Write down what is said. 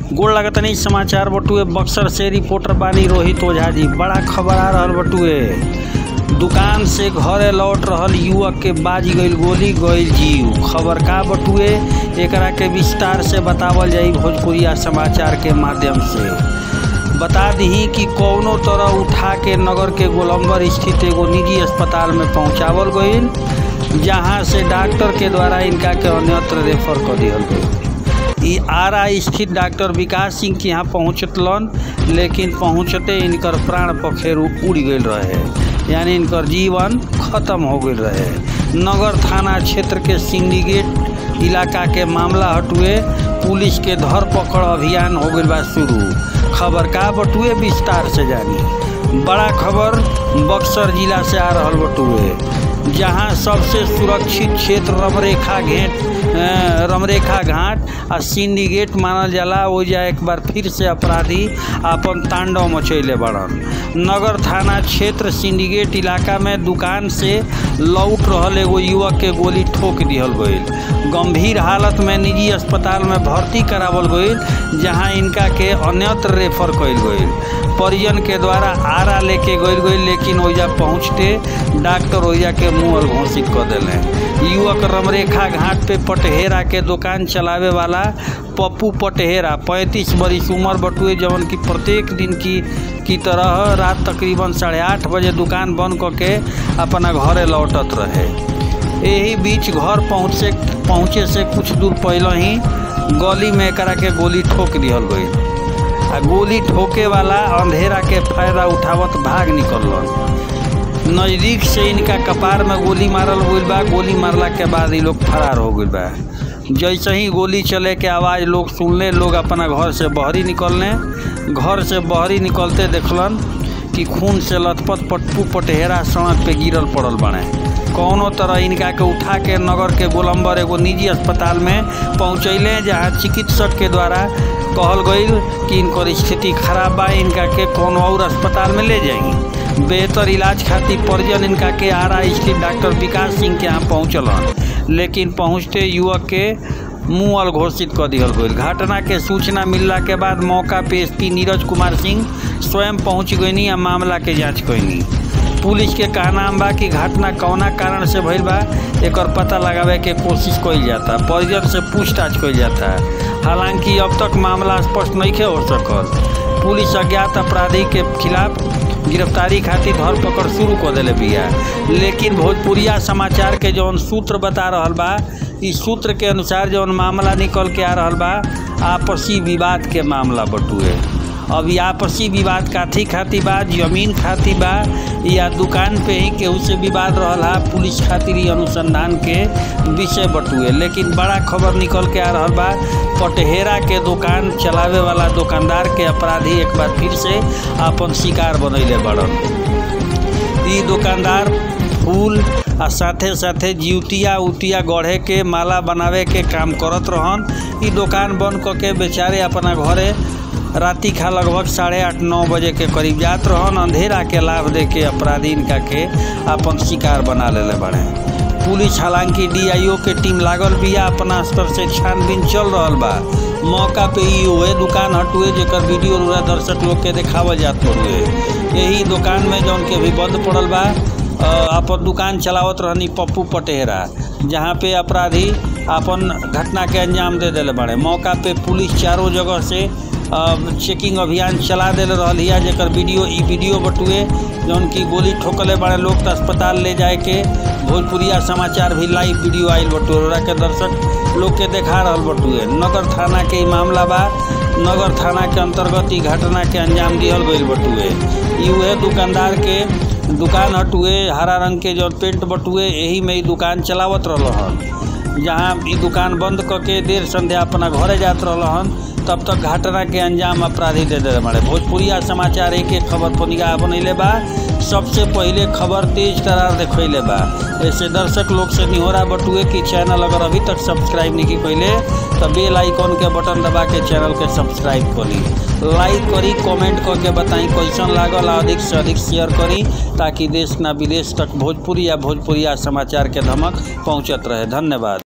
गोड़ लगतनी समाचार बटुए बक्सर से रिपोर्टर बानी रोहित ओझा जी बड़ा खबर आ रहल बटुए दुकान से घरे लौट रहल युवक के बाज गईल गोली गईल जीव खबर का बटुए एकरा के विस्तार से बतावल जाई भोजपुरिया समाचार के माध्यम से बता दी कि कौनो तरह उठा के नगर के गोलंबर स्थित एगो निजी अस्पताल में पहुंचावल गईल जहां से डॉक्टर के द्वारा इनका के अन्यत्र रेफर कर दिहल गईल ई आरा स्थित डॉक्टर विकास सिंह के यहाँ पहुँचतलन लेकिन पहुँचते इनकर प्राण पखेरु उड़ गईल रहे यानी इनकर जीवन खत्म हो गईल रहे नगर थाना क्षेत्र के सिंडिकेट इलाका के मामला हटुए पुलिस के धरपकड़ अभियान हो गईल बा शुरू खबर का बटुए विस्तार से जानी बड़ा खबर बक्सर जिला से आ रहल बटुए जहां सबसे सुरक्षित क्षेत्र रमरेखा घेट अ, रमरेखा घाट आ सिंडिकेट मानल जाला ओइजा एक बार फिर से अपराधी आपन तांडव मचैले बड़न नगर थाना क्षेत्र सिंडिकेट इलाका में दुकान से लौट रहल एगो युवक के गोली ठोक दिहल गईल गंभीर हालत में निजी अस्पताल में भर्ती करावल गईल जहां इनका के अन्यत्र रेफर कईल गईल परिजन के द्वारा आरा लेके गईल गईल लेकिन ओइजा पहुँचते डॉक्टर ओइजा के मुँह घोषित कर दिले युवक रमरेखा घाट पे पटहेरा के दुकान चलावे वाला पप्पू पटहेरा पैंतीस बरिस उम्र बटुए जवन की प्रत्येक दिन की की तरह रात तकरीबन साढ़े आठ बजे दुकान बंद करके अपना घरे लौटत रहे यही बीच घर पहुँचे पहुँचे से कुछ दूर पहले ही गली में एकरा के गोली ठोक दिहल गई आ गोली ठोके वाला अंधेरा के फायदा उठावत भाग निकललन नज़दीक से इनका कपार में गोली मारल गईल बा गोली मारला के बाद ये लोग फरार हो गईल बा जैसे ही गोली चले के आवाज़ लोग सुनले लोग अपना घर से बहरी निकलने घर से बहरी निकलते देखलन कि खून से लथपथ पटपू पटहेरा सड़क पे गिरल पड़ल बने कौनो तरह इनका के उठा के नगर के गोलंबर एगो निजी अस्पताल में पहुँचैले जहाँ चिकित्सक के द्वारा कहल गईल कि इनकर स्थिति खराब बा इनका के कौनो और अस्पताल में ले जाएंगी बेहतर इलाज खातिर परिजन इनका के आरा स्थित डॉक्टर विकास सिंह के यहाँ पहुँचलन लेकिन पहुँचते युवक के मुँह अल घोषित कर दिहल गईल घटना के सूचना मिलला के बाद मौका पे एसपी नीरज कुमार सिंह स्वयं पहुँच गईनी आ मामला के जांच कैनी पुलिस के कहना बा कि घटना कौना कारण से भइल बा एकर पता लगावे के कोशिश कइल जाता परिजन से पूछताछ कइल जाता हालांकि अब तक मामला स्पष्ट नहीं हो सकल पुलिस अज्ञात अपराधी के खिलाफ गिरफ्तारी खातिर धरपकड़ शुरू कर दिले बिया लेकिन भोजपुरिया समाचार के जौन सूत्र बता रहल बा इस सूत्र के अनुसार जौन मामला निकल के आ रहल बा आपसी विवाद के मामला बटुए अब ई आपसी विवाद काथी खाती बा जमीन खाती बा या दुकान पे ही केहू से विवाद रहल हा पुलिस खातिर ही अनुसंधान के विषय बटुए लेकिन बड़ा खबर निकल के आ रहल बा पटहेरा के दुकान चलावे वाला दुकानदार के अपराधी एक बार फिर से अपन शिकार बनैले बड़न ई दुकानदार फूल आ साथे साथे जिउतिया उतिया गढ़े के माला बनावे के काम करत रहन ई दुकान बंद करके बेचारे अपना घरे राति खा लगभग साढ़े आठ नौ बजे के करीब जात रहन अंधेरा के लाभ दे के अपराधी इनका के अपन शिकार बना लेले बड़े पुलिस हालांकि डीआईओ के टीम लागल बिया अपना स्तर से छानबीन चल रहल बा मौका पे ही हुए दुकान हटुए जेकर वीडियो पूरा दर्शक लोग के देखावल जात हुए यही दुकान में जौन के भी बंद पड़ल बा अ, अपन दुकान चलावत रहनी पप्पू पटेहरा जहाँ पे अपराधी अपन घटना के अंजाम दे दिले बड़े मौका पे पुलिस चारों जगह से अ, चेकिंग अभियान चला दिल रहल हिया जेकर वीडियो ई वीडियो बटुए जौन की गोली ठोकले बड़े लोग तो अस्पताल ले जाए के भोजपुरिया समाचार भी लाइव वीडियो आयल बटुए ओकरा के दर्शक लोग के देखा रहल बटुए नगर थाना के ई मामला बा नगर थाना के अंतर्गत ई घटना के अंजाम दिहल गईल बटुए ई उहे दुकानदार के दुकान हटुए हरा रंग के जो पेंट बटुए यही में ई दुकान चलावत रहल हन जहाँ ई दुकान बंद करके देर संध्या अपना घरे जात रहल हन तब तक घटना के अंजाम अपराधी दे दे बड़े भोजपुरिया समाचार एक एक खबर पर निगाह बनैले बा सबसे पहिले खबर तेज तरार देखैले बा ऐसे दर्शक लोग से निहोरा बटुए कि चैनल अगर अभी तक सब्सक्राइब नहीं कैले तो बेल आइकॉन के बटन दबा के चैनल के सब्सक्राइब करी लाइक करी कमेंट करके बताई कैसन लागल आ अधिक से अधिक शेयर करी ताकि देश ना विदेश तक भोजपुरी या भोजपुरिया समाचार के धमक पहुंचत रहे धन्यवाद